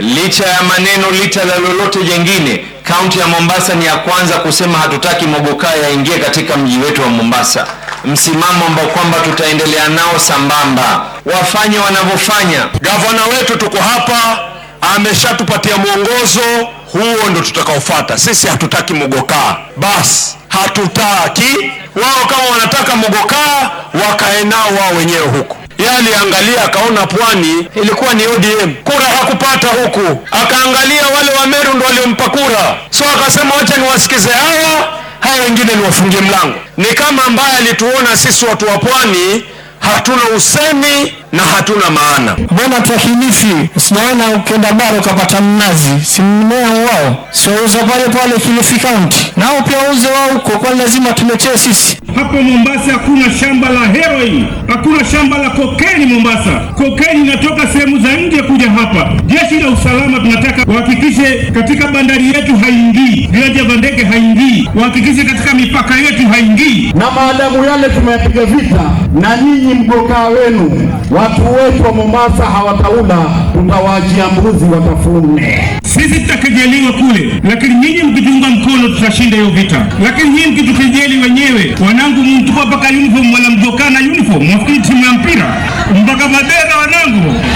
licha ya maneno, licha la lolote jengine, kaunti ya Mombasa ni ya kwanza kusema hatutaki mogokaa yaingie katika mji wetu wa Mombasa, msimamo ambao kwamba tutaendelea nao sambamba, wafanye wanavyofanya. Gavana wetu tuko hapa, ameshatupatia mwongozo, huo ndo tutakaofuata. Sisi hatutaki mogokaa, basi hatutaki. Wao kama wanataka mogokaa, wakae nao wao wenyewe huko. Yeye aliangalia akaona pwani ilikuwa ni ODM, kura hakupata huku, akaangalia wale wa Meru ndo waliompa kura, so akasema wacha niwasikize hawa, hawa wengine niwafungie mlango. Ni kama ambaye alituona sisi watu wa pwani hatuna usemi na hatuna maana. Mbona twakilifi sinaona ukenda bara ukapata mnazi, si mmea wao siwauza pale pale Kilifi County, nao pia wauze wao huko, kwani lazima tuletee sisi? Hapo Mombasa hakuna shamba la heroin, hakuna shamba la kokeni Mombasa. Kokeni inatoka sehemu za nje kuja hapa. Jeshi la usalama tunataka wahakikishe katika bandari yetu haingii, viwanja vya ndege haingii, wahakikishe katika mipaka yetu haingii. na maadamu yale tumeyapiga vita, na nyinyi mgokaa wenu, watu wetu wa Mombasa hawataula, tutawaachia mbuzi watafune. Sisi tutakejeliwa kule, lakini nyinyi mkitunga mkono tutashinda hiyo vita. Lakini nyinyi mkitukejeli wenyewe, wanangu, mtupa mpaka uniform, wala mjokaa na uniform, mwafikiri timu ya mpira mpaka madera wanangu